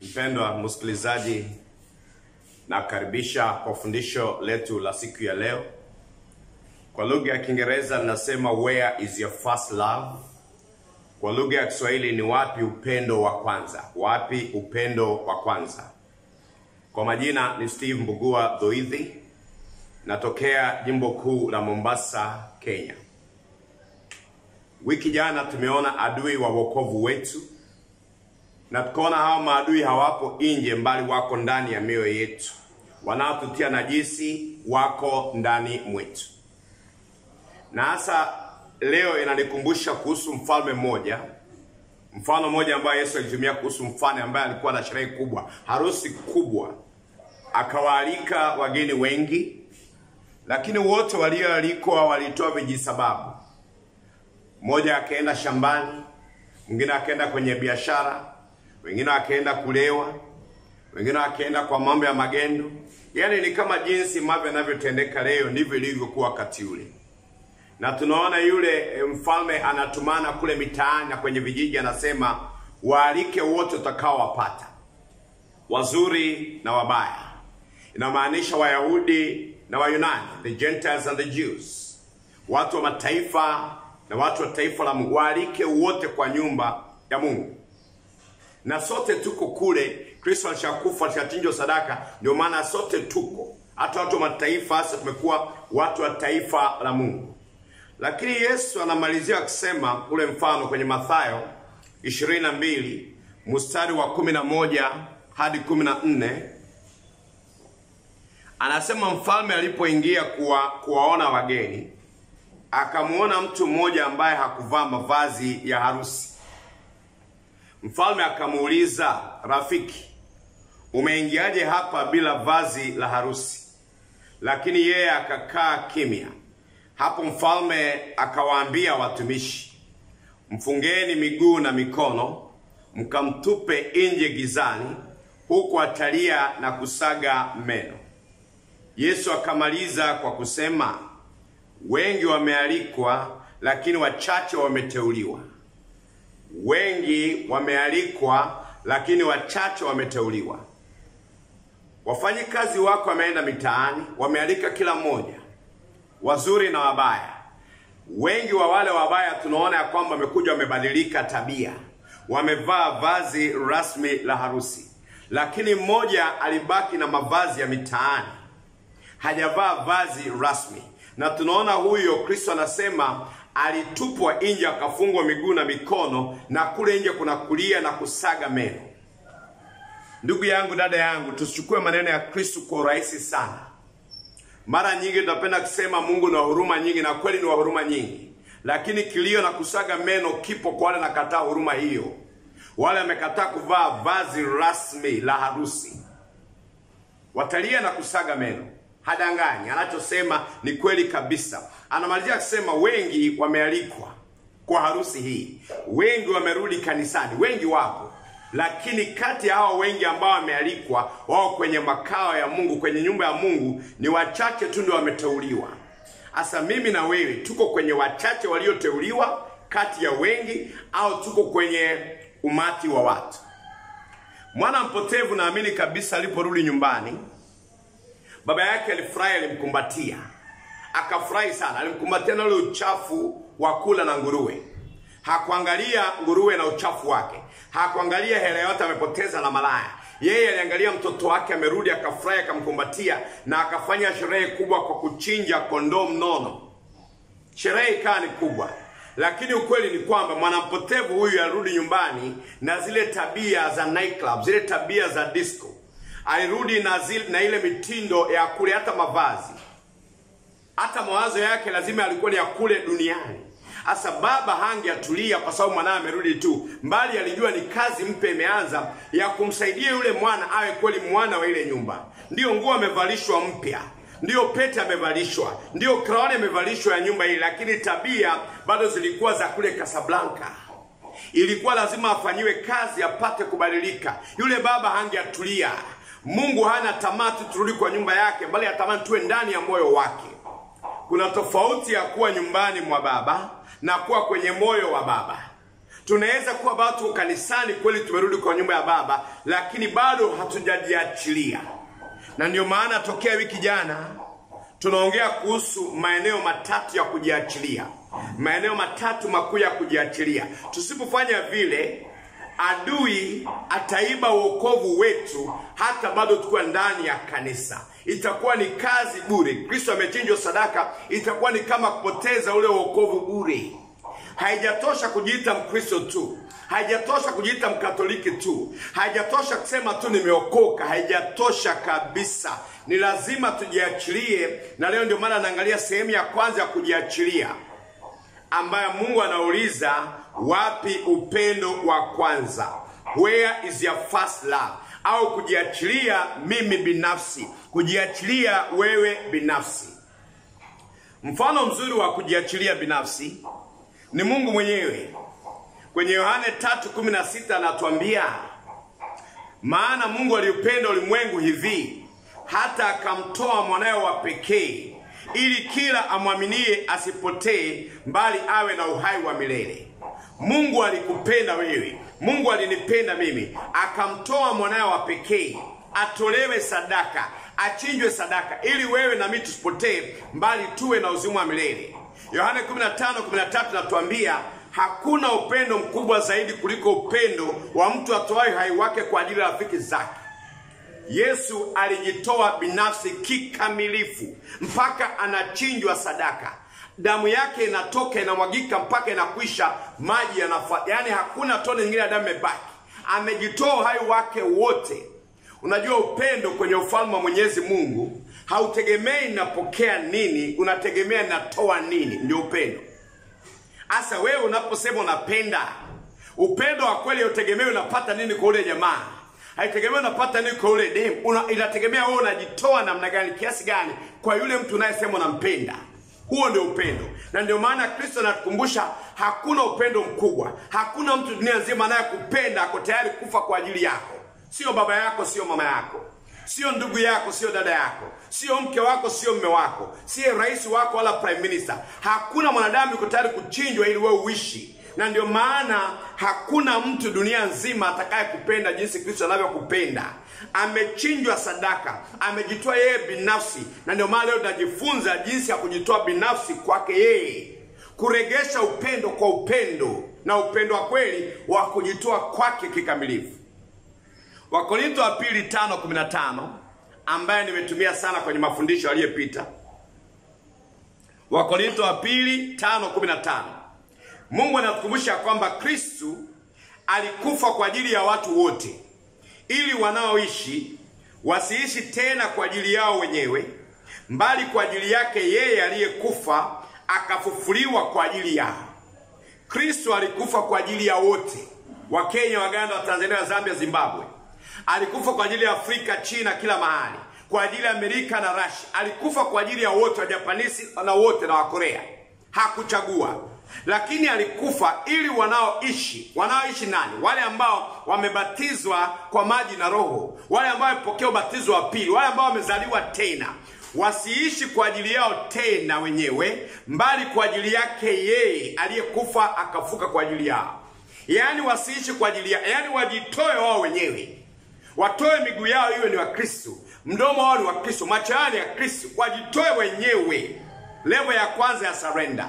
Mpendwa msikilizaji, nakaribisha kwa fundisho letu la siku ya leo. Kwa lugha ya Kiingereza linasema where is your first love? Kwa lugha ya Kiswahili ni wapi upendo wa kwanza? Wapi upendo wa kwanza? Kwa majina ni Steve Mbugua Dhoidhi, natokea jimbo kuu la Mombasa, Kenya. Wiki jana tumeona adui wa wokovu wetu na tukaona hawa maadui hawapo nje, mbali wako ndani ya mioyo yetu. Wanaotutia najisi wako ndani mwetu, na hasa leo inanikumbusha kuhusu mfalme mmoja, mfano mmoja ambayo Yesu alitumia kuhusu mfalme ambaye alikuwa na sherehe kubwa, harusi kubwa, akawaalika wageni wengi, lakini wote walioalikwa walitoa vijisababu. Mmoja akaenda shambani, mwingine akaenda kwenye biashara, wengine wakaenda kulewa, wengine wakaenda kwa mambo ya magendo. Yaani ni kama jinsi mambo yanavyotendeka leo, ndivyo ilivyokuwa wakati ule. Na tunaona yule mfalme anatumana kule mitaani na kwenye vijiji, anasema waalike wote utakaowapata, wazuri na wabaya. Inamaanisha Wayahudi na Wayunani, the Gentiles and the Jews, watu wa mataifa na watu wa taifa la Mungu, waalike wote kwa nyumba ya Mungu na sote tuko kule. Kristo alishakufa alishachinjwa sadaka, ndio maana sote tuko, hata watu wa mataifa, hasa tumekuwa watu wa taifa la Mungu. Lakini Yesu anamalizia akisema ule mfano kwenye Mathayo 22 mstari wa 11 hadi 14, anasema mfalme alipoingia kuwa, kuwaona wageni akamwona mtu mmoja ambaye hakuvaa mavazi ya harusi. Mfalme akamuuliza, rafiki, umeingiaje hapa bila vazi la harusi? Lakini yeye akakaa kimya. Hapo mfalme akawaambia watumishi, mfungeni miguu na mikono, mkamtupe nje gizani, huku atalia na kusaga meno. Yesu akamaliza kwa kusema, wengi wamealikwa, lakini wachache wameteuliwa. Wengi wamealikwa lakini wachache wameteuliwa. Wafanyikazi wako wameenda mitaani, wamealika kila mmoja, wazuri na wabaya. Wengi wa wale wabaya tunaona ya kwamba wamekuja, wamebadilika tabia, wamevaa vazi rasmi la harusi, lakini mmoja alibaki na mavazi ya mitaani, hajavaa vazi rasmi, na tunaona huyo Kristo anasema alitupwa nje akafungwa miguu na mikono, na kule nje kuna kulia na kusaga meno. Ndugu yangu, dada yangu, tusichukue maneno ya Kristo kwa urahisi sana. Mara nyingi tunapenda kusema Mungu ni wa huruma nyingi, na kweli ni wa huruma nyingi, lakini kilio na kusaga meno kipo kwa wale nakataa huruma hiyo, wale wamekataa kuvaa vazi rasmi la harusi, watalia na kusaga meno. Hadanganyi, anachosema ni kweli kabisa. Anamalizia kusema wengi wamealikwa kwa harusi hii, wengi wamerudi kanisani, wengi wapo, lakini kati ya hao wengi ambao wamealikwa wao kwenye makao ya Mungu, kwenye nyumba ya Mungu, ni wachache tu ndio wameteuliwa. Sasa mimi na wewe tuko kwenye wachache walioteuliwa kati ya wengi, au tuko kwenye umati wa watu? Mwana mpotevu naamini kabisa aliporudi nyumbani baba yake alifurahi, alimkumbatia, akafurahi sana, alimkumbatia na ule uchafu wa kula na nguruwe. Hakuangalia nguruwe na uchafu wake, hakuangalia hela yote amepoteza na malaya. Yeye aliangalia mtoto wake amerudi, akafurahi, akamkumbatia na akafanya sherehe kubwa kwa kuchinja kondoo mnono. Sherehe ikawa ni kubwa, lakini ukweli ni kwamba mwanampotevu huyu alirudi nyumbani na zile tabia za nightclub, zile tabia za disco alirudi na, zile, na ile mitindo ya kule, hata mavazi, hata mawazo yake lazima alikuwa ni ya kule duniani. Asa baba hangeatulia kwa sababu mwanawe amerudi tu, mbali alijua ni kazi mpya imeanza ya kumsaidia yule mwana awe kweli mwana wa ile nyumba. Ndiyo nguo amevalishwa mpya, ndiyo pete amevalishwa, ndiyo kraoni amevalishwa ya nyumba hii, lakini tabia bado zilikuwa za kule Casablanca ilikuwa lazima afanyiwe kazi apate kubadilika. Yule baba hangeatulia. Mungu hana tamaa tu turudi kwa nyumba yake, bali atamani tuwe ndani ya moyo wake. Kuna tofauti ya kuwa nyumbani mwa baba na kuwa kwenye moyo wa baba. tunaweza kuwa bado tuko kanisani kweli, tumerudi kwa nyumba ya Baba, lakini bado hatujajiachilia. Na ndio maana tokea wiki jana tunaongea kuhusu maeneo matatu ya kujiachilia, maeneo matatu makuu ya kujiachilia. Tusipofanya vile, adui ataiba wokovu wetu hata bado tukiwa ndani ya kanisa. Itakuwa ni kazi bure. Kristo amechinjwa sadaka, itakuwa ni kama kupoteza ule wokovu bure. Haijatosha kujiita Mkristo tu, haijatosha kujiita Mkatoliki tu, haijatosha kusema tu nimeokoka. Haijatosha kabisa, ni lazima tujiachilie. Na leo ndio maana naangalia sehemu ya kwanza ya kujiachilia, ambayo Mungu anauliza wapi upendo wa kwanza, where is your first love? Au kujiachilia mimi binafsi, kujiachilia wewe binafsi. Mfano mzuri wa kujiachilia binafsi ni Mungu mwenyewe. Kwenye Yohane 3:16 anatuambia, maana Mungu aliupenda ulimwengu hivi hata akamtoa mwanawe wa pekee, ili kila amwaminie asipotee, mbali awe na uhai wa milele. Mungu alikupenda wewe, Mungu alinipenda mimi, akamtoa mwanawe wa pekee atolewe sadaka, achinjwe sadaka, ili wewe na mimi tusipotee, mbali tuwe na uzima wa milele. Yohane 15:13 natuambia hakuna upendo mkubwa zaidi kuliko upendo wa mtu atoaye hai wake kwa ajili ya rafiki zake. Yesu alijitoa binafsi kikamilifu mpaka anachinjwa sadaka, damu yake inatoka inamwagika mpaka inakwisha, maji yanafa, yaani hakuna tone nyingine ya damu imebaki. Amejitoa uhai wake wote. Unajua, upendo kwenye ufalme wa Mwenyezi Mungu hautegemei napokea nini, unategemea natoa nini. Ndio upendo. Hasa wewe unaposema unapenda, upendo wa kweli hautegemei unapata nini kwa ule jamaa, haitegemei unapata nini kwa ule demu, una, inategemea wewe unajitoa namna gani, kiasi gani kwa yule mtu unayesema unampenda. Huo ndio upendo, na ndio maana Kristo anatukumbusha hakuna upendo mkubwa, hakuna mtu dunia nzima anayekupenda ako tayari kufa kwa ajili yako. Sio baba yako, sio mama yako, sio ndugu yako, sio dada yako, sio mke wako, sio mme wako, sio rais wako wala prime minister. Hakuna mwanadamu yuko tayari kuchinjwa ili wewe uishi, na ndio maana hakuna mtu dunia nzima atakaye kupenda jinsi Kristo anavyokupenda. Amechinjwa sadaka, amejitoa yeye binafsi, na ndio maana leo tunajifunza jinsi ya kujitoa binafsi kwake yeye, kuregesha upendo kwa upendo, na upendo wa kweli wa kujitoa kwake kikamilifu. Wakorinto wa pili tano kumi na tano ambaye nimetumia sana kwenye mafundisho yaliyopita. Wakorinto wa pili tano kumi na tano Mungu anatukumbusha kwamba Kristu alikufa kwa ajili ya watu wote, ili wanaoishi wasiishi tena kwa ajili yao wenyewe, mbali kwa ajili yake yeye aliyekufa akafufuliwa kwa ajili yao. Kristo alikufa kwa ajili ya wote, wa Kenya, Waganda, wa Tanzania, wa Zambia, Zimbabwe. Alikufa kwa ajili ya Afrika, China, kila mahali, kwa ajili ya Amerika na Russia. Alikufa kwa ajili ya wote, wa Japanisi na wote na Wakorea, hakuchagua. Lakini alikufa ili wanaoishi, wanaoishi nani? Wale ambao wamebatizwa kwa maji na Roho, wale ambao wamepokea ubatizo wa pili, wale ambao wamezaliwa tena wasiishi kwa ajili yao tena wenyewe, mbali kwa ajili yake yeye aliyekufa akafuka kwa ajili yao. Yaani wasiishi kwa ajili yao, yaani wajitoe wao wenyewe, watoe miguu yao iwe ni wa Kristo, mdomo wao ni wa Kristo, macho yao ni ya Kristo, wajitoe wenyewe. Levo ya kwanza ya surrender,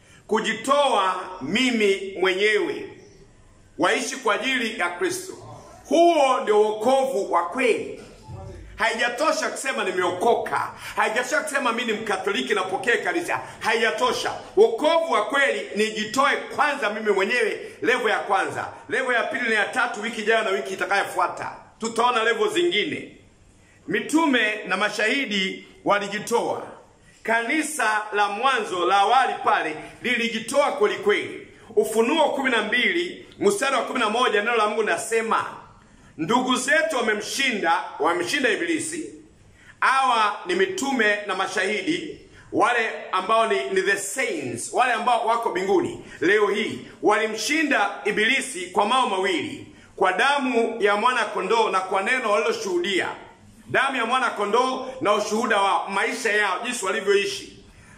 kujitoa mimi mwenyewe, waishi kwa ajili ya Kristo. Huo ndio wokovu wa kweli. Haijatosha kusema nimeokoka, haijatosha kusema mimi ni Mkatoliki napokea kanisa, haijatosha. Wokovu wa kweli ni jitoe kwanza mimi mwenyewe, levo ya kwanza. Levo ya pili na ya tatu, wiki ijayo na wiki itakayofuata tutaona levo zingine. Mitume na mashahidi walijitoa. Kanisa la mwanzo la awali pale lilijitoa kweli kweli. Ufunuo kumi na mbili mstari wa kumi na moja neno la Mungu nasema ndugu zetu wamemshinda, wamemshinda Ibilisi. Hawa ni mitume na mashahidi, wale ambao ni, ni the saints, wale ambao wako mbinguni leo hii. Walimshinda Ibilisi kwa mambo mawili, kwa damu ya mwana kondoo na kwa neno waliloshuhudia. Damu ya mwana kondoo na ushuhuda wao, maisha yao, jinsi walivyoishi.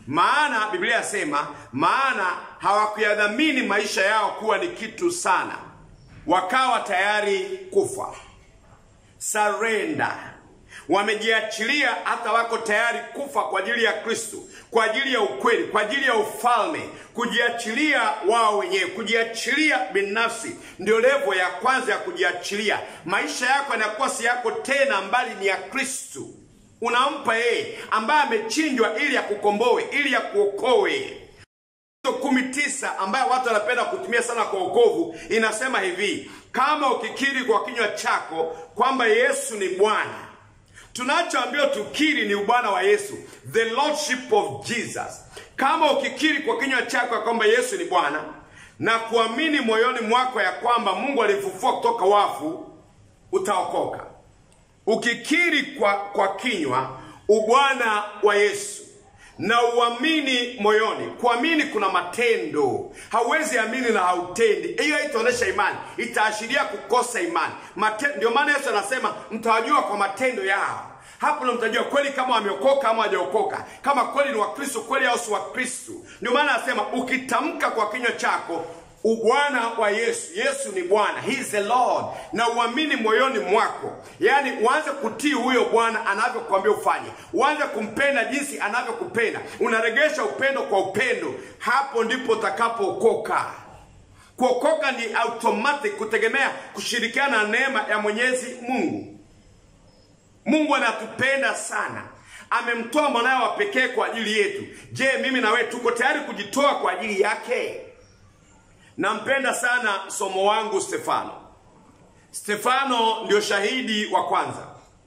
maana Biblia yasema, maana hawakuyadhamini maisha yao kuwa ni kitu sana, wakawa tayari kufa. Surrender, wamejiachilia hata wako tayari kufa kwa ajili ya Kristo, kwa ajili ya ukweli, kwa ajili ya ufalme, kujiachilia wao wenyewe, kujiachilia binafsi. Ndio levo ya kwanza ya kujiachilia. Maisha yako yanakuwa si yako tena, mbali ni ya Kristo. Unampa yeye ambaye amechinjwa ili akukomboe, ili akuokoe. kumi tisa ambayo watu wanapenda kutumia sana kwa wokovu inasema hivi, kama ukikiri kwa kinywa chako kwamba Yesu ni Bwana tunachoambiwa tukiri ni ubwana wa Yesu, the lordship of Jesus. Kama ukikiri kwa kinywa chako ya kwamba Yesu ni Bwana na kuamini moyoni mwako ya kwamba Mungu alifufua kutoka wafu, utaokoka. Ukikiri kwa, kwa kinywa ubwana wa Yesu na uamini moyoni. Kuamini kuna matendo. Hauwezi amini na hautendi, hiyo haitaonyesha imani, itaashiria kukosa imani. Mate, ndio maana Yesu anasema mtawajua kwa matendo yao. Hapo ndo mtajua kweli kama wameokoka ama hawajaokoka, kama kweli ni Wakristo kweli au si Wakristo. Ndio maana anasema ukitamka kwa kinywa chako ubwana wa Yesu, Yesu ni Bwana, he is the Lord, na uamini moyoni mwako, yaani uanze kutii huyo Bwana anavyokuambia ufanye, uanze kumpenda jinsi anavyokupenda, unaregesha upendo kwa upendo, hapo ndipo utakapookoka. Kuokoka ni automatic, kutegemea kushirikiana na neema ya Mwenyezi Mungu. Mungu anatupenda sana, amemtoa mwanawe wa pekee kwa ajili yetu. Je, mimi na wewe tuko tayari kujitoa kwa ajili yake? Nampenda sana somo wangu Stefano. Stefano ndio shahidi wa kwanza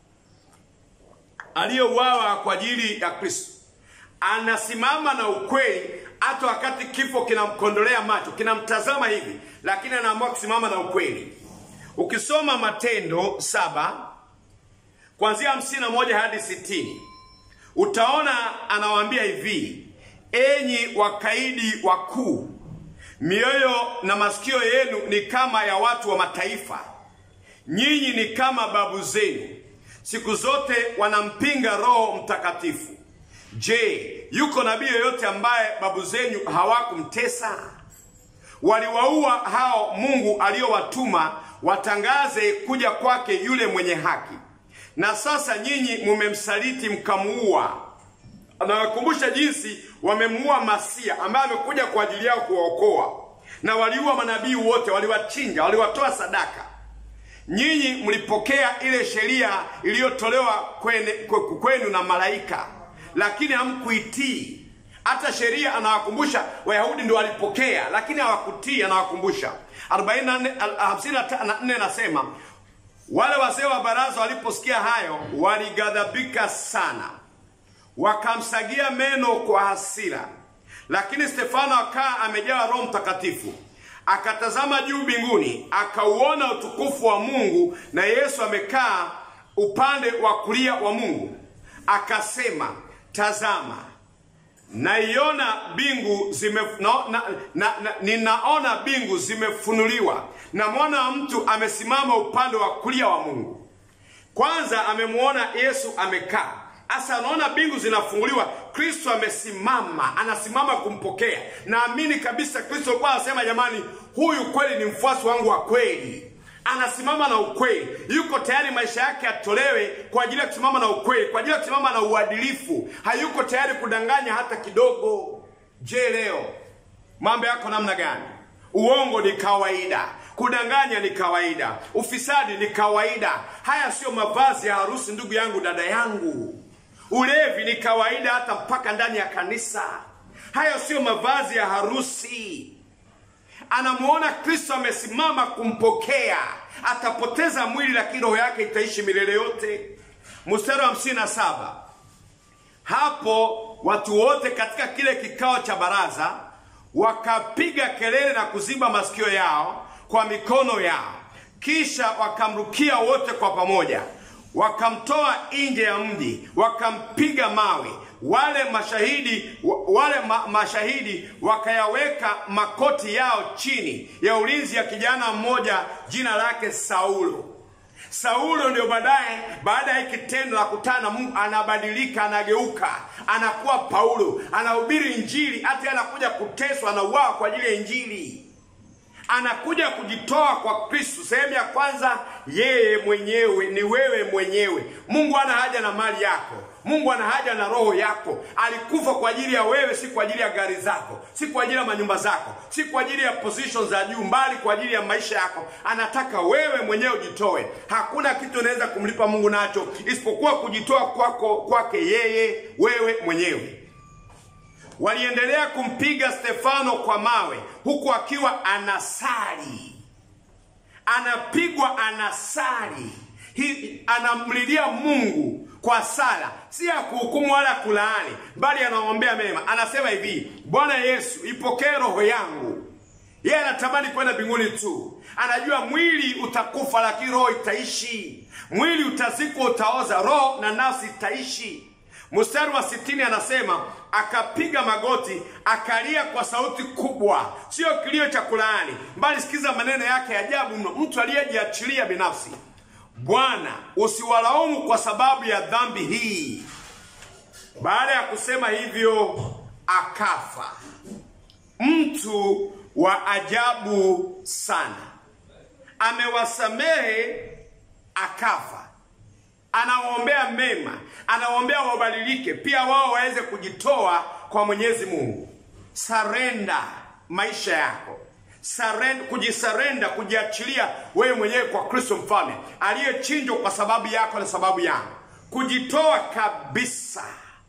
aliyeuawa kwa ajili ya Kristo. Anasimama na ukweli hata wakati kifo kinamkondolea macho, kinamtazama hivi, lakini anaamua kusimama na ukweli. Ukisoma Matendo saba kuanzia hamsini na moja hadi sitini utaona anawaambia hivi, enyi wakaidi wakuu mioyo na masikio yenu ni kama ya watu wa mataifa, nyinyi ni kama babu zenu, siku zote wanampinga Roho Mtakatifu. Je, yuko nabii yoyote ambaye babu zenu hawakumtesa? Waliwaua hao Mungu aliyowatuma watangaze kuja kwake yule mwenye haki, na sasa nyinyi mumemsaliti mkamuua. Anawakumbusha jinsi wamemuua Masia ambaye amekuja kwa ajili yao kuwaokoa, na waliua manabii wote, waliwachinja, waliwatoa sadaka. Nyinyi mlipokea ile sheria iliyotolewa kwenu, kwenu na malaika, lakini hamkuitii. Hata sheria anawakumbusha Wayahudi ndio walipokea, lakini hawakutii. Anawakumbusha 54 nasema wale wazee wa baraza waliposikia hayo walighadhabika sana wakamsagia meno kwa hasira. Lakini Stefano akaa amejawa Roho Mtakatifu, akatazama juu mbinguni, akauona utukufu wa Mungu na Yesu amekaa upande wa kulia wa Mungu. Akasema, tazama, naiona bingu zime, na, na, na, na, ninaona bingu zimefunuliwa na mwana wa mtu amesimama upande wa kulia wa Mungu. Kwanza amemwona Yesu amekaa Asa anaona bingu zinafunguliwa, Kristo amesimama, anasimama kumpokea. Naamini kabisa Kristo alikuwa anasema, jamani, huyu kweli ni mfuasi wangu wa kweli, anasimama na ukweli, yuko tayari maisha yake atolewe kwa ajili ya kusimama na ukweli, kwa ajili ya kusimama na uadilifu, hayuko tayari kudanganya hata kidogo. Je, leo mambo yako namna gani? Uongo ni kawaida, kudanganya ni kawaida, ufisadi ni kawaida. Haya siyo mavazi ya harusi, ndugu yangu, dada yangu. Ulevi ni kawaida hata mpaka ndani ya kanisa. Hayo siyo mavazi ya harusi. Anamuona Kristo amesimama kumpokea, atapoteza mwili, lakini roho yake itaishi milele yote. Mstari wa hamsini na saba hapo watu wote katika kile kikao cha baraza wakapiga kelele na kuziba masikio yao kwa mikono yao, kisha wakamrukia wote kwa pamoja wakamtoa nje ya mji wakampiga mawe. Wale mashahidi wale ma, mashahidi wakayaweka makoti yao chini ya ulinzi ya kijana mmoja jina lake Saulo. Saulo ndio baadaye, baada ya hiki tendo la kutana na Mungu, anabadilika, anageuka, anakuwa Paulo, anahubiri Injili, hata anakuja kuteswa, anauawa kwa ajili ya Injili anakuja kujitoa kwa Kristo. Sehemu ya kwanza, yeye mwenyewe ni wewe mwenyewe. Mungu ana haja na mali yako, Mungu ana haja na roho yako. Alikufa kwa ajili ya wewe, si kwa ajili ya gari zako, si kwa ajili ya manyumba zako, si kwa ajili ya position za juu, mbali kwa ajili ya maisha yako. Anataka wewe mwenyewe ujitoe. Hakuna kitu unaweza kumlipa Mungu nacho isipokuwa kujitoa kwako kwake yeye, wewe mwenyewe. Waliendelea kumpiga Stefano kwa mawe huku akiwa anasali, anapigwa anasali, Hi, anamlilia Mungu kwa sala, si ya kuhukumu wala kulaani, bali anamwombea mema. Anasema hivi, Bwana Yesu, ipokee roho yangu. Yeye anatamani kwenda mbinguni tu, anajua mwili utakufa, lakini roho itaishi. Mwili utazikwa, utaoza, roho na nafsi itaishi. Mstari wa sitini anasema akapiga magoti akalia kwa sauti kubwa, sio kilio cha kulaani, bali sikiza maneno yake ajabu mno, mtu aliyejiachilia binafsi. Bwana, usiwalaumu kwa sababu ya dhambi hii. Baada ya kusema hivyo, akafa. Mtu wa ajabu sana, amewasamehe akafa anawaombea mema, anawaombea wabadilike, pia wao waweze kujitoa kwa Mwenyezi Mungu. Sarenda maisha yako, sarenda, kujisarenda, kujiachilia wewe mwenyewe kwa Kristo mfalme aliyechinjwa kwa sababu yako na sababu yangu, kujitoa kabisa.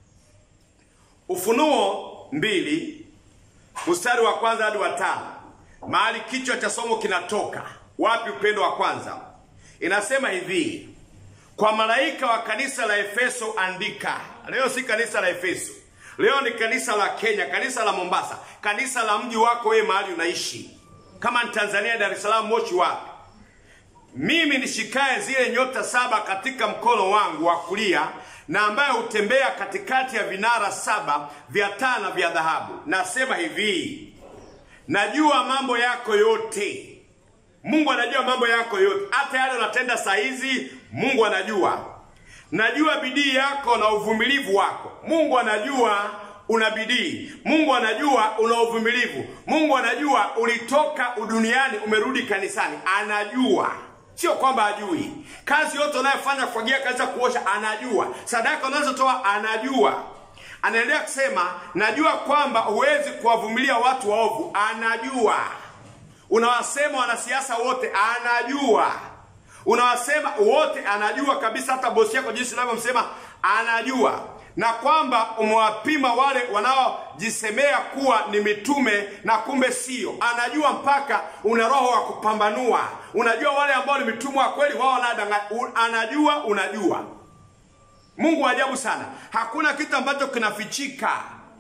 Ufunuo mbili mstari wa kwanza hadi wa tano mahali kichwa cha somo kinatoka wapi? Upendo wa kwanza inasema hivi kwa malaika wa kanisa la Efeso andika. Leo si kanisa la Efeso, leo ni kanisa la Kenya, kanisa la Mombasa, kanisa la mji wako wewe, mahali unaishi. Kama ni Tanzania, Dar es Salaam, Moshi, wapi? Mimi nishikaye zile nyota saba katika mkono wangu wa kulia, na ambaye hutembea katikati ya vinara saba vya taa na vya dhahabu, nasema hivi, najua mambo yako yote. Mungu anajua mambo yako yote, hata yale unatenda saa hizi Mungu anajua. Najua bidii yako na uvumilivu wako. Mungu anajua una bidii. Mungu anajua una uvumilivu. Mungu anajua ulitoka uduniani umerudi kanisani, anajua. Sio kwamba ajui. Kazi yote unayofanya, kufagia, kazi ya kuosha, anajua. Sadaka unazotoa, anajua. Anaendelea kusema, najua kwamba huwezi kuwavumilia watu waovu, anajua. Unawasema wanasiasa wote, anajua unawasema wote, anajua kabisa. Hata bosi yako jinsi unavyomsema anajua, na kwamba umewapima wale wanaojisemea kuwa ni mitume na kumbe sio. Anajua mpaka una roho wa kupambanua. Unajua wale ambao ni mitume wa kweli, wao wanadanganya. Anajua, unajua. Mungu wa ajabu sana, hakuna kitu ambacho kinafichika.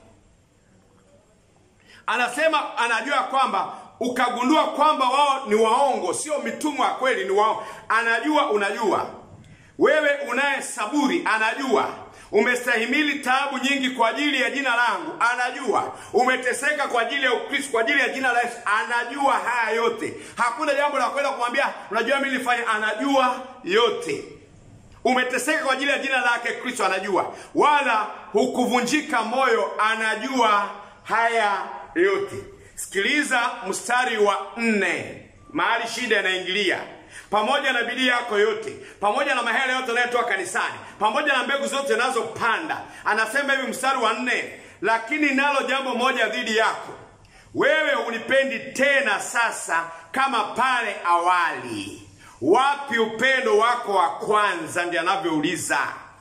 Anasema anajua kwamba ukagundua kwamba wao ni waongo, sio mitumwa wa kweli, ni wao. Anajua, unajua. Wewe unaye saburi, anajua. Umestahimili taabu nyingi kwa ajili ya jina langu, anajua. Umeteseka kwa ajili ya Ukristo, kwa ajili ya jina la Yesu, anajua haya yote. Hakuna jambo la kwenda kumwambia unajua mimi nilifanya, anajua yote. Umeteseka kwa ajili ya jina lake Kristo, anajua. Wala hukuvunjika moyo, anajua haya yote. Sikiliza mstari wa nne, mahali shida inaingilia. Pamoja na bidii yako yote, pamoja na mahela yote unayotoa kanisani, pamoja na mbegu zote unazopanda, anasema hivi mstari wa nne, lakini nalo jambo moja dhidi yako, wewe unipendi tena sasa kama pale awali. Wapi upendo wako wa kwanza? Ndiye anavyouliza.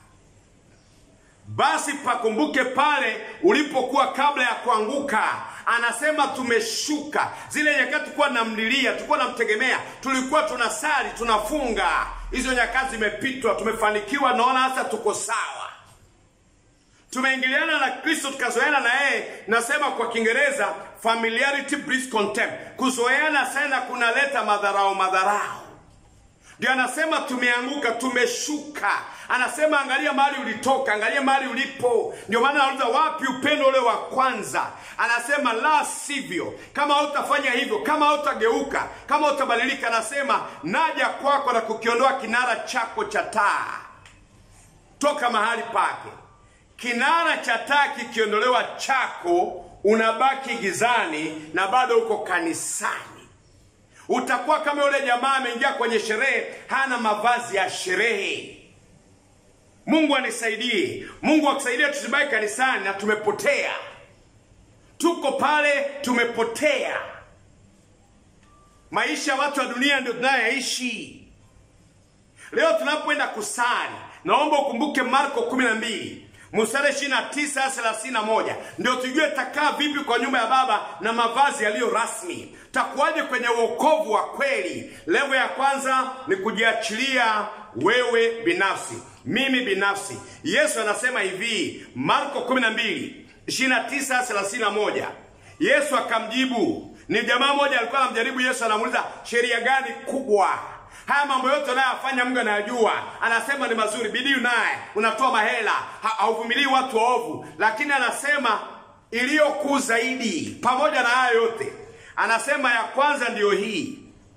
Basi pakumbuke pale ulipokuwa kabla ya kuanguka. Anasema tumeshuka zile nyakati, tulikuwa namlilia, tulikuwa namtegemea, tulikuwa tunasali, tunafunga. Hizo nyakati zimepitwa, tumefanikiwa, naona hasa tuko sawa, tumeingiliana na Kristo, tukazoeana na yeye. Nasema kwa Kiingereza, familiarity breeds contempt. Kuzoeana sana kunaleta madharau, madharau ndio anasema tumeanguka, tumeshuka. Anasema angalia mahali ulitoka, angalia mahali ulipo. Ndio maana anauliza wapi upendo ule wa kwanza? Anasema la sivyo, kama hautafanya hivyo, kama hautageuka, kama hautabadilika, anasema naja kwako na kukiondoa kinara chako cha taa toka mahali pake. Kinara cha taa kikiondolewa chako, unabaki gizani na bado uko kanisani utakuwa kama yule jamaa ameingia kwenye sherehe hana mavazi ya sherehe mungu anisaidie mungu akusaidie tusibaki kanisani na tumepotea tuko pale tumepotea maisha ya watu wa dunia ndio tunayoyaishi leo tunapoenda kusali naomba ukumbuke marko 12 mstari 29 31 ndio tujue takaa vipi kwa nyumba ya baba na mavazi yaliyo rasmi takuwaje kwenye uokovu wa kweli levo ya kwanza ni kujiachilia wewe binafsi mimi binafsi yesu anasema hivi marko 12 29 31 yesu akamjibu ni jamaa moja alikuwa anamjaribu yesu anamuuliza sheria gani kubwa haya mambo yote unayoyafanya mungu anayajua anasema ni mazuri bidii unaye unatoa mahela ha- hauvumilii watu waovu lakini anasema iliyo kuu zaidi pamoja na haya yote anasema ya kwanza ndiyo hii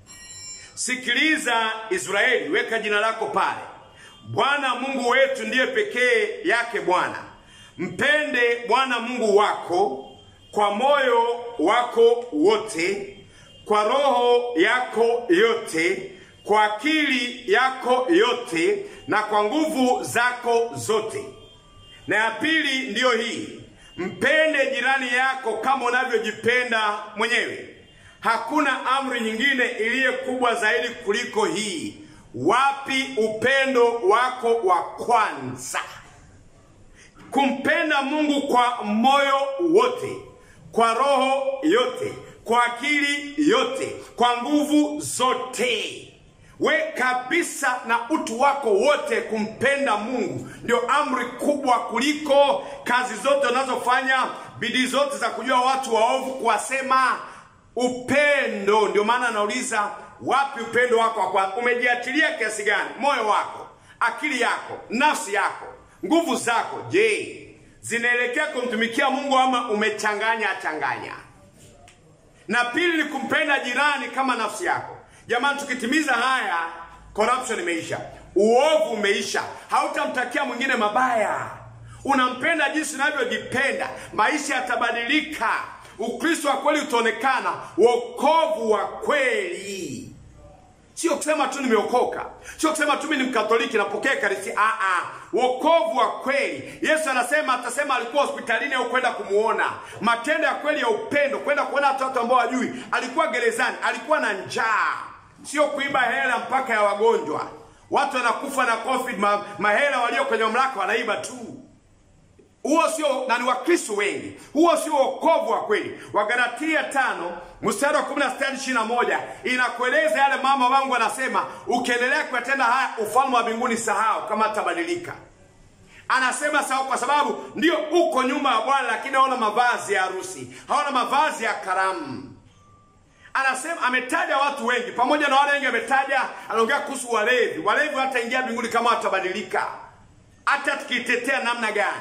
sikiliza israeli weka jina lako pale bwana mungu wetu ndiye pekee yake bwana mpende bwana mungu wako kwa moyo wako wote kwa roho yako yote kwa akili yako yote na kwa nguvu zako zote na ya pili ndiyo hii mpende jirani yako kama unavyojipenda mwenyewe hakuna amri nyingine iliye kubwa zaidi kuliko hii wapi upendo wako wa kwanza kumpenda mungu kwa moyo wote kwa roho yote kwa akili yote kwa nguvu zote we kabisa na utu wako wote kumpenda mungu ndio amri kubwa kuliko kazi zote unazofanya bidii zote za kujua watu waovu kuwasema upendo ndio maana anauliza wapi upendo wako wa kwanza umejiachilia kiasi gani moyo wako akili yako nafsi yako nguvu zako je zinaelekea kumtumikia mungu ama umechanganya changanya na pili ni kumpenda jirani kama nafsi yako jamani tukitimiza haya corruption imeisha uovu umeisha hautamtakia mwingine mabaya unampenda jinsi unavyojipenda maisha yatabadilika ukristo wa kweli utaonekana wokovu wa kweli sio kusema tu nimeokoka sio kusema tu mimi ni mkatoliki napokea ekaristi aa wokovu wa kweli yesu anasema atasema alikuwa hospitalini au kwenda kumuona matendo ya kweli ya upendo kwenda kuona watoto ambao wajui alikuwa gerezani alikuwa na njaa sio kuiba hela mpaka ya wagonjwa watu wanakufa na covid ma, mahela walio kwenye mamlaka wanaiba tu huo sio na ni wakristo wengi huo sio wokovu wa kweli wagalatia tano mstari wa 16 inakueleza yale mama wangu anasema ukiendelea kuyatenda haya ufalme wa mbinguni sahau kama atabadilika anasema sahau kwa sababu ndio uko nyuma ya bwana lakini haona mavazi ya harusi haona mavazi ya karamu anasema ametaja watu wengi pamoja na wale wengi ametaja anaongea kuhusu walevi walevi hataingia mbinguni kama watabadilika hata tukitetea namna gani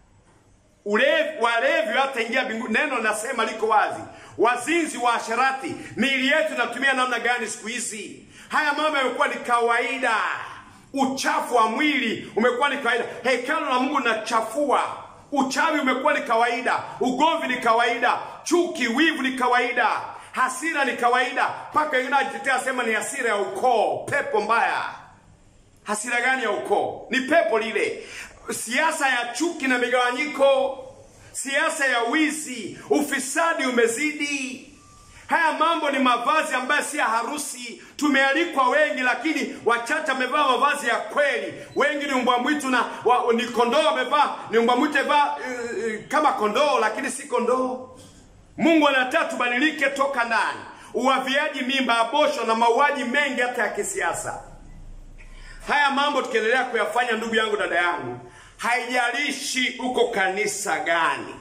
ulevi walevi hataingia mbinguni neno nasema liko wazi wazinzi wa asharati miili yetu inatumia namna gani siku hizi haya mambo yamekuwa ni kawaida uchafu wa mwili umekuwa ni kawaida hekalu la mungu linachafua uchawi umekuwa ni kawaida ugomvi ni kawaida chuki wivu ni kawaida hasira ni kawaida mpaka wengine wajitetea sema ni hasira ya ukoo pepo mbaya hasira gani ya ukoo ni pepo lile siasa ya chuki na migawanyiko siasa ya wizi ufisadi umezidi haya mambo ni mavazi ambayo si ya harusi tumealikwa wengi lakini wachache wamevaa mavazi ya kweli wengi ni mbwa mwitu na wa, ni kondoo wamevaa ni mbwa mwitu amevaa uh, uh, kama kondoo lakini si kondoo mungu anataka tubadilike toka ndani uwaviaji mimba abosho na mauaji mengi hata ya kisiasa haya mambo tukiendelea kuyafanya ndugu yangu dada yangu haijalishi uko kanisa gani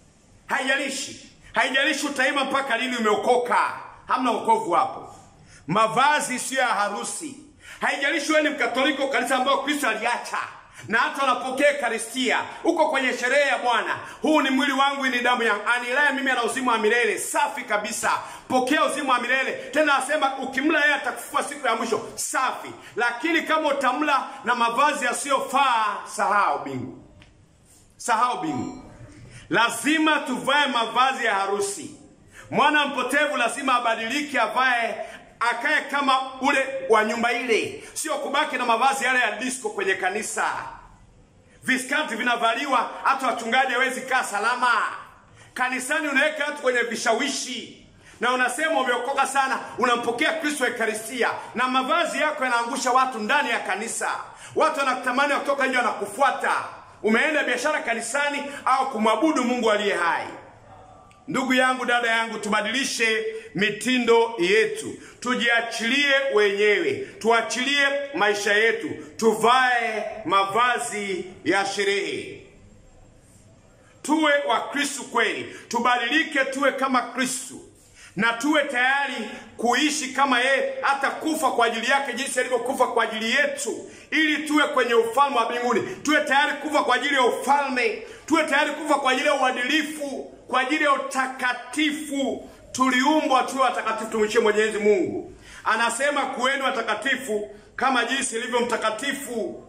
haijalishi haijalishi utaima mpaka lini umeokoka hamna wokovu hapo mavazi siyo ya harusi. Haijalishi wewe ni Mkatoliki, kanisa ambayo Kristo aliacha na hata unapokea Ekaristia uko kwenye sherehe ya Bwana, huu ni mwili wangu, hii ni damu yangu, anilaye mimi ana uzima wa milele. Safi kabisa, pokea uzima wa milele. Tena asema ukimla yeye atakufufua siku ya mwisho. Safi, lakini kama utamla na mavazi yasiyofaa, sahau bingu, sahau bingu. Lazima tuvae mavazi ya harusi. Mwana mpotevu lazima abadilike, avae akae kama ule wa nyumba ile, sio kubaki na mavazi yale ya disco kwenye kanisa. Viskati vinavaliwa, hata wachungaji hawezi kaa salama kanisani. Unaweka watu kwenye vishawishi na unasema umeokoka sana, unampokea Kristo Ekaristia, na mavazi yako yanaangusha watu ndani ya kanisa. Watu wanakutamani, wakitoka nje wanakufuata. Umeenda biashara kanisani au kumwabudu Mungu aliye hai? Ndugu yangu, dada yangu, tubadilishe mitindo yetu, tujiachilie wenyewe, tuachilie maisha yetu, tuvae mavazi ya sherehe, tuwe wa Kristu kweli, tubadilike, tuwe kama Kristu na tuwe tayari kuishi kama yeye, hata kufa kwa ajili yake, jinsi alivyokufa kwa ajili yetu, ili tuwe kwenye ufalme wa mbinguni. Tuwe tayari kufa kwa ajili ya ufalme, tuwe tayari kufa kwa ajili ya uadilifu, kwa ajili ya utakatifu. Tuliumbwa tuwe watakatifu, tumwishie Mwenyezi Mungu. Anasema kuweni watakatifu kama jinsi ilivyo mtakatifu.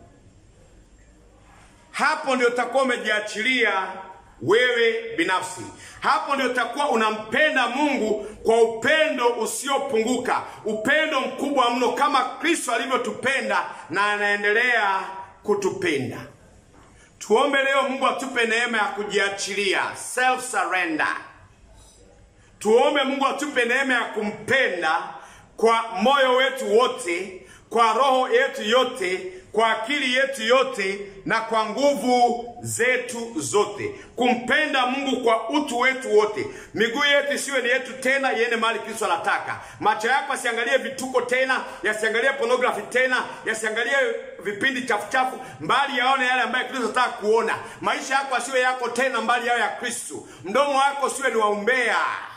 Hapo ndio utakuwa umejiachilia wewe binafsi. Hapo ndio utakuwa unampenda Mungu kwa upendo usiopunguka, upendo mkubwa mno, kama Kristo alivyotupenda na anaendelea kutupenda. Tuombe leo Mungu atupe neema ya kujiachilia, self surrender. Tuombe Mungu atupe neema ya kumpenda kwa moyo wetu wote, kwa roho yetu yote, kwa akili yetu yote na kwa nguvu zetu zote, kumpenda Mungu kwa utu wetu wote. Miguu yetu isiwe ni yetu tena, iende mahali Kristo anataka. Macho yako yasiangalie vituko tena, yasiangalie pornography tena, yasiangalie vipindi chafu chafu, mbali yaone yale ambayo Kristo anataka kuona. Maisha yako asiwe yako tena, mbali yao ya Kristo. Mdomo wako usiwe ni wa umbea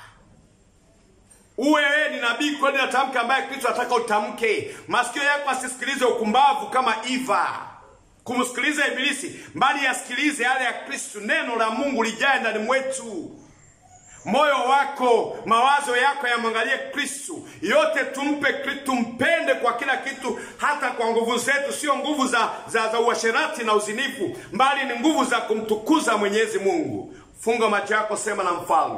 uwe wewe ni nabii kweli na tamka ambaye Kristo anataka utamke. Masikio yako asisikilize ukumbavu kama Eva kumsikiliza Ibilisi, mbali yasikilize yale ya Kristo. Neno la Mungu lijae ndani mwetu. Moyo wako, mawazo yako yamwangalie Kristo. Yote tumpe Kristo, tumpende kwa kila kitu, hata kwa nguvu zetu, sio nguvu za, za, za uasherati na uzinifu, mbali ni nguvu za kumtukuza Mwenyezi Mungu. Funga macho yako, sema na mfalme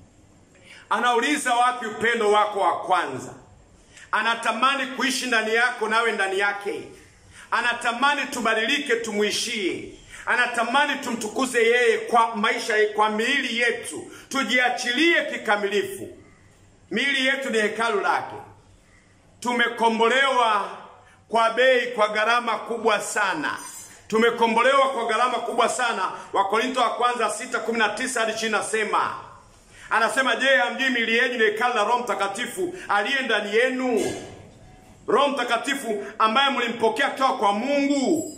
Anauliza wapi upendo wako wa kwanza? Anatamani kuishi ndani yako nawe ndani yake. Anatamani tubadilike, tumwishie. Anatamani tumtukuze yeye kwa maisha, kwa miili yetu, tujiachilie kikamilifu. Miili yetu ni hekalu lake. Tumekombolewa kwa bei, kwa gharama kubwa sana. Tumekombolewa kwa gharama kubwa sana. Wakorinto wa kwanza 6:19 hadi 20 nasema Anasema, je, hamjui miili yenu ni hekalu la Roho Mtakatifu aliye ndani yenu, Roho Mtakatifu ambaye mlimpokea kutoka kwa Mungu?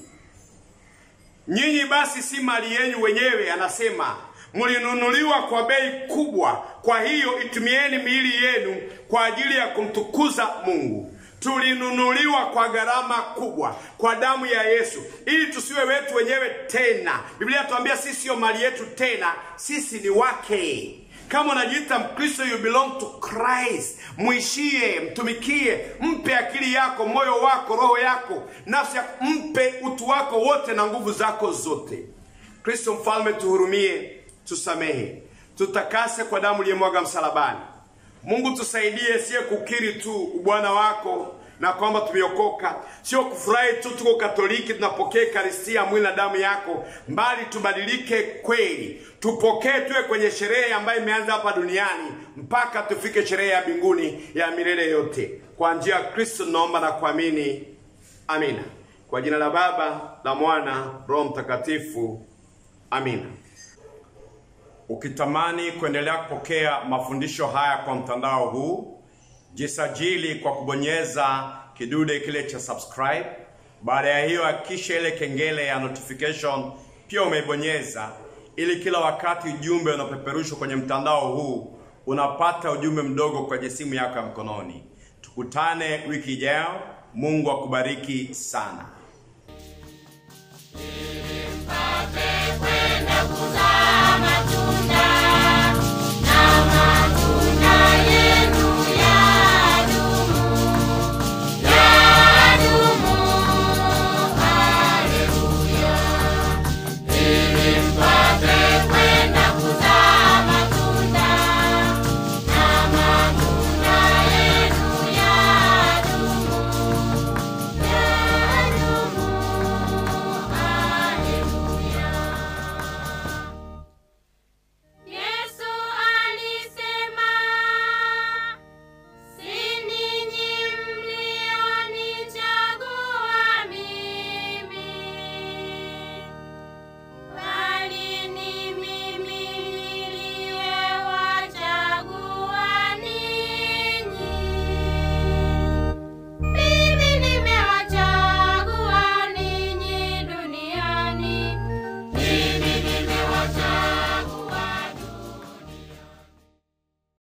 Nyinyi basi si mali yenu wenyewe, anasema mlinunuliwa kwa bei kubwa. Kwa hiyo itumieni miili yenu kwa ajili ya kumtukuza Mungu. Tulinunuliwa kwa gharama kubwa, kwa damu ya Yesu, ili tusiwe wetu wenyewe tena. Biblia inatuambia sisi siyo mali yetu tena, sisi ni wake. Kama unajiita Mkristo, you belong to Christ. Mwishie, mtumikie, mpe akili yako, moyo wako, roho yako, nafsi yako, mpe utu wako wote na nguvu zako zote. Kristo Mfalme, tuhurumie, tusamehe, tutakase kwa damu iliyomwaga msalabani. Mungu tusaidie, siye kukiri tu ubwana wako na kwamba tumeokoka, sio kufurahi tu tuko Katoliki tunapokea Ekaristia, mwili na damu yako, mbali tubadilike kweli, tupokee, tuwe kwenye sherehe ambayo imeanza hapa duniani mpaka tufike sherehe ya mbinguni ya milele yote. Kwa njia ya Kristo naomba na kuamini, amina. Kwa jina la Baba, la Mwana, Roho Mtakatifu, amina. Ukitamani kuendelea kupokea mafundisho haya kwa mtandao huu jisajili kwa kubonyeza kidude kile cha subscribe. Baada ya hiyo, hakikisha ile kengele ya notification pia umeibonyeza, ili kila wakati ujumbe unapeperushwa kwenye mtandao huu unapata ujumbe mdogo kwenye simu yako ya mkononi. Tukutane wiki ijayo. Mungu akubariki sana.